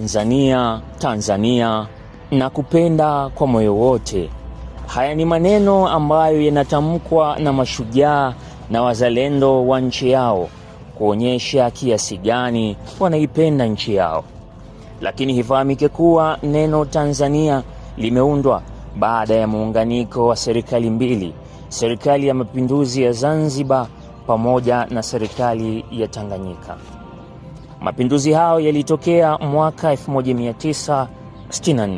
Tanzania, Tanzania na kupenda kwa moyo wote. Haya ni maneno ambayo yanatamkwa na mashujaa na wazalendo wa nchi yao kuonyesha kiasi gani wanaipenda nchi yao. Lakini hifahamike kuwa neno Tanzania limeundwa baada ya muunganiko wa serikali mbili, serikali ya mapinduzi ya Zanzibar pamoja na serikali ya Tanganyika. Mapinduzi hayo yalitokea mwaka 1964.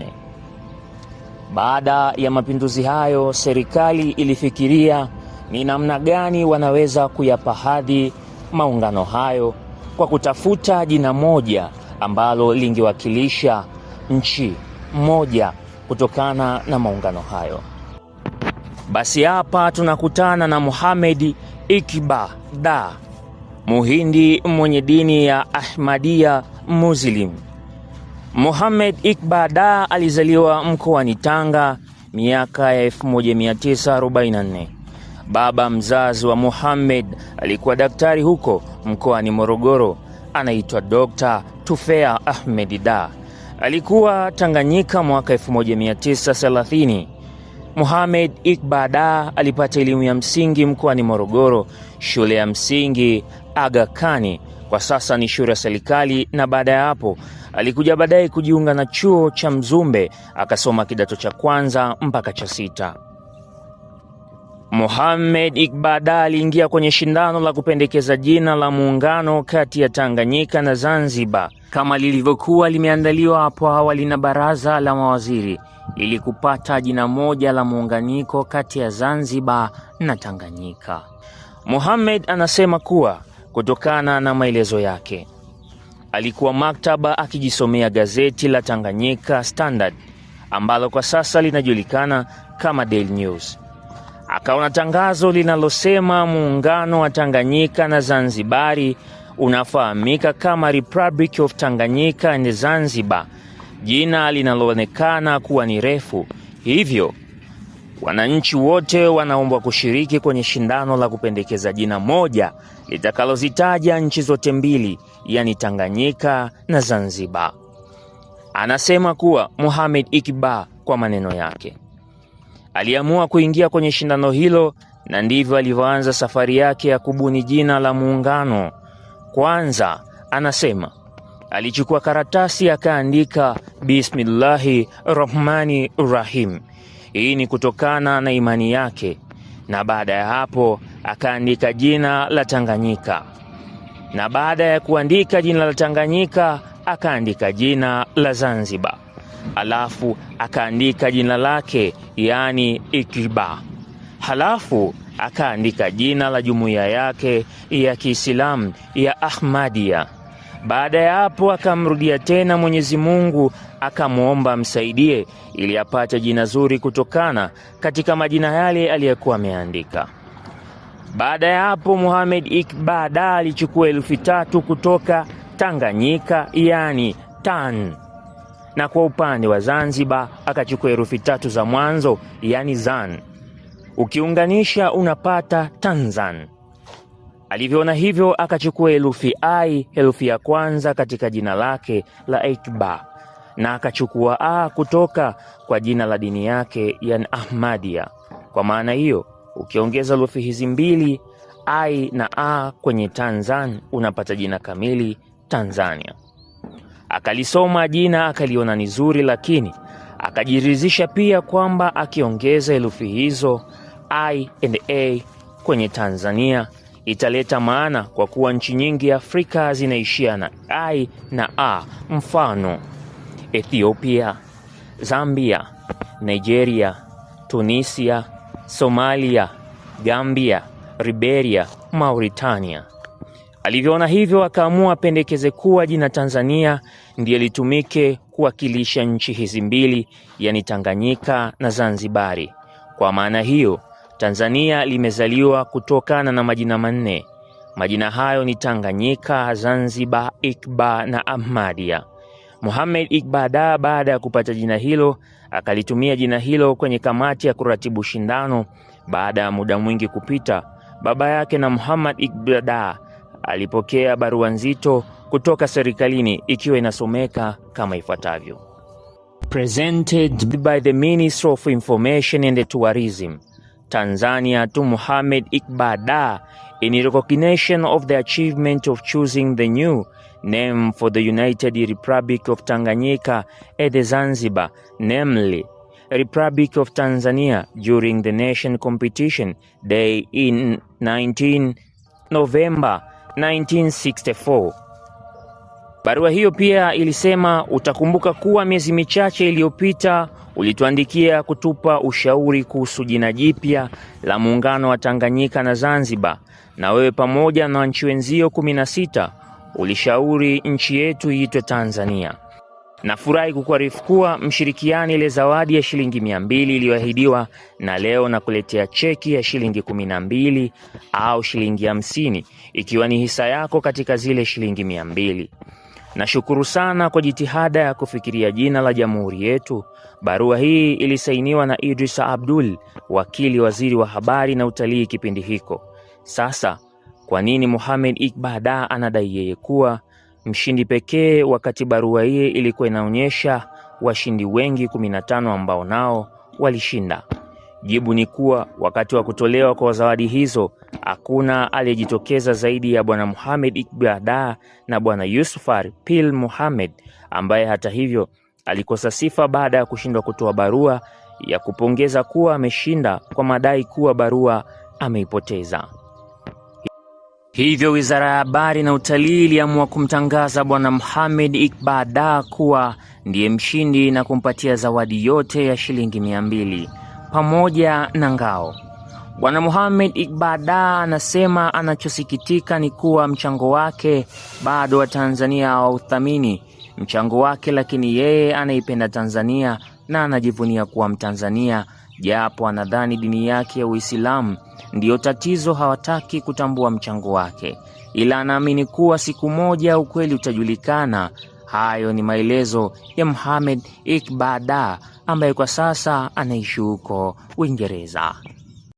Baada ya mapinduzi hayo, serikali ilifikiria ni namna gani wanaweza kuyapa hadhi maungano hayo kwa kutafuta jina moja ambalo lingewakilisha nchi moja kutokana na maungano hayo. Basi hapa tunakutana na Mohamed Iqba Da, Muhindi mwenye dini ya Ahmadia Muslim. Mohamed Iqba Da alizaliwa mkoani Tanga miaka ya 1944. Baba mzazi wa Mohamed alikuwa daktari huko mkoani Morogoro, anaitwa Dr. Tufea Ahmed Da. Alikuwa Tanganyika mwaka 1930. Mohamed Iqba Da alipata elimu ya msingi mkoani Morogoro, shule ya msingi Aga Khan, kwa sasa ni shule ya serikali, na baada ya hapo alikuja baadaye kujiunga na chuo cha Mzumbe akasoma kidato cha kwanza mpaka cha sita. Mohamed Iqba Da aliingia kwenye shindano la kupendekeza jina la muungano kati ya Tanganyika na Zanzibar kama lilivyokuwa limeandaliwa hapo awali na baraza la mawaziri ili kupata jina moja la muunganiko kati ya Zanzibar na Tanganyika. Mohamed anasema kuwa kutokana na maelezo yake, alikuwa maktaba akijisomea gazeti la Tanganyika Standard ambalo kwa sasa linajulikana kama Daily News. Akaona tangazo linalosema muungano wa Tanganyika na Zanzibari unafahamika kama Republic of Tanganyika and Zanzibar, jina linaloonekana kuwa ni refu, hivyo wananchi wote wanaombwa kushiriki kwenye shindano la kupendekeza jina moja litakalozitaja nchi zote mbili, yaani Tanganyika na Zanzibar. Anasema kuwa Mohamed Iqba kwa maneno yake aliamua kuingia kwenye shindano hilo na ndivyo alivyoanza safari yake ya kubuni jina la muungano. Kwanza anasema alichukua karatasi akaandika bismillahi rahmani rahim. Hii ni kutokana na imani yake, na baada ya hapo akaandika jina la Tanganyika, na baada ya kuandika jina la Tanganyika akaandika jina la Zanzibar, alafu akaandika jina lake yaani Iqba, halafu akaandika jina la jumuiya yake ya Kiislamu ya Ahmadia. Baada ya hapo akamrudia tena Mwenyezi Mungu akamwomba amsaidie ili apate jina zuri kutokana katika majina yale aliyokuwa ameandika. Baada ya hapo Mohamed Iqba Da alichukua elfu tatu kutoka Tanganyika yani tan, na kwa upande wa Zanzibar akachukua herufi tatu za mwanzo yani zan, ukiunganisha unapata Tanzan. Alivyoona hivyo akachukua herufi ai, herufi ya kwanza katika jina lake la Iqba, na akachukua a kutoka kwa jina la dini yake yani Ahmadia. Kwa maana hiyo ukiongeza herufi hizi mbili ai na a kwenye Tanzan unapata jina kamili Tanzania. Akalisoma jina akaliona ni zuri, lakini akajiridhisha pia kwamba akiongeza herufi hizo i and a kwenye Tanzania italeta maana, kwa kuwa nchi nyingi Afrika zinaishia na i na a, mfano Ethiopia, Zambia, Nigeria, Tunisia, Somalia, Gambia, Liberia, Mauritania. Alivyoona hivyo, akaamua apendekeze kuwa jina Tanzania ndiye litumike kuwakilisha nchi hizi mbili, yani Tanganyika na Zanzibari. Kwa maana hiyo, Tanzania limezaliwa kutokana na majina manne. Majina hayo ni Tanganyika, Zanzibar, Iqba na Ahmadia. Mohamed Iqba Da baada ya kupata jina hilo akalitumia jina hilo kwenye kamati ya kuratibu shindano. Baada ya muda mwingi kupita, baba yake na Muhammad Iqba Da alipokea barua nzito kutoka serikalini ikiwa inasomeka kama ifuatavyo: Presented by the Ministry of Information and Tourism Tanzania to Mohamed Iqbal in recognition of the achievement of choosing the new name for the United Republic of Tanganyika at the Zanzibar, namely Republic of Tanzania during the nation competition day in 19 November 1964. Barua hiyo pia ilisema, utakumbuka kuwa miezi michache iliyopita ulituandikia kutupa ushauri kuhusu jina jipya la muungano wa Tanganyika na Zanzibar, na wewe pamoja na nchi wenzio 16 ulishauri nchi yetu iitwe Tanzania. Nafurahi kukuarifu kuwa mshirikiani ile zawadi ya shilingi mia mbili iliyoahidiwa, na leo nakuletea cheki ya shilingi kumi na mbili au shilingi hamsini ikiwa ni hisa yako katika zile shilingi mia mbili. Nashukuru sana kwa jitihada ya kufikiria jina la jamhuri yetu. Barua hii ilisainiwa na Idrisa Abdul, wakili waziri wa habari na utalii kipindi hiko. Sasa kwa nini Mohamed Iqbal anadai yeye kuwa mshindi pekee wakati barua hii ilikuwa inaonyesha washindi wengi 15 ambao nao walishinda? Jibu ni kuwa wakati wa kutolewa kwa zawadi hizo hakuna aliyejitokeza zaidi ya bwana Mohamed Iqbal na bwana Yusufar Pil Mohamed ambaye hata hivyo alikosa sifa baada ya kushindwa kutoa barua ya kupongeza kuwa ameshinda kwa madai kuwa barua ameipoteza. Hivyo Wizara ya Habari na Utalii iliamua kumtangaza Bwana Mohamed Iqbal kuwa ndiye mshindi na kumpatia zawadi yote ya shilingi mia mbili pamoja na ngao. Bwana Mohamed Iqbal anasema anachosikitika ni kuwa mchango wake bado Watanzania hawauthamini mchango wake, lakini yeye anaipenda Tanzania na anajivunia kuwa Mtanzania, japo anadhani dini yake ya Uislamu ndiyo tatizo, hawataki kutambua mchango wake, ila anaamini kuwa siku moja ukweli utajulikana. Hayo ni maelezo ya Mohamed Iqbal ambaye kwa sasa anaishi huko Uingereza.